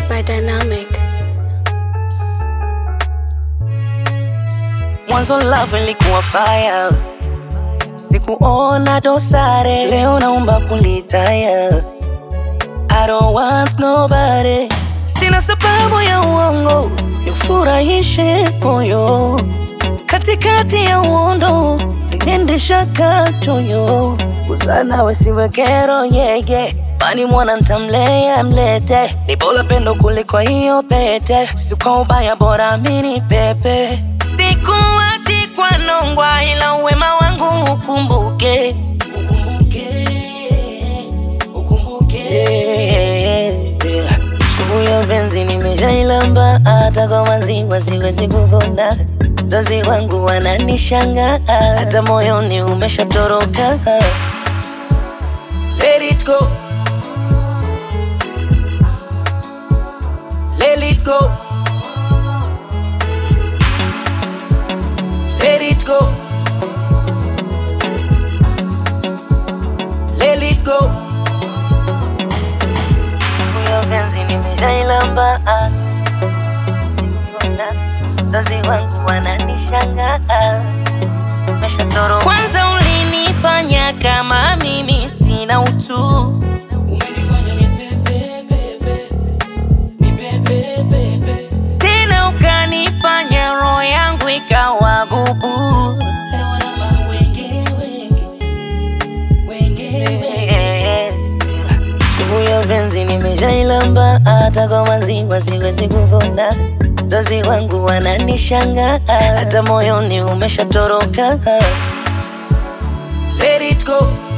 by Dynamic. Mwanzo love ilikuwa fire, sikuona dosare, leo naomba kulitaya. I don't want nobody, sina sababu ya uongo, nifurahishe moyo katikati ya uondo, niendesha katoyo kuzana wesiwe kero yeye Mani mwana ntamlea mlete, ni bora pendo kuliko hiyo pete, si kwa ubaya bora mini pepe. Sikuachi kwa nongwa, ila wema wangu ukumbuke, ukumbuke, ukumbuke. Sumu ya penzi nimeshailamba, hata kwa maziwa siwezi kupona. Wazazi wangu wananishanga, hata moyoni umeshatoroka. Let it go. Let it go. Let it go. Let it go. Huyo penzi nimeshailamba. Wazazi wangu wananishanga. Umeshatoroka. Kwanza ulinifanya kama mimi sina utu. Umenifanya ni pepe pepe. Ni pepe pepe. Tena ukanifanya roho yangu ikawa gubu. Leo na mawenge wenge. Wenge. Sumu ya penzi nimeshailamba, hata kwa maziwa siwezi kupona. Wazazi wangu wananishanga, hata moyoni umeshatoroka. Let it go.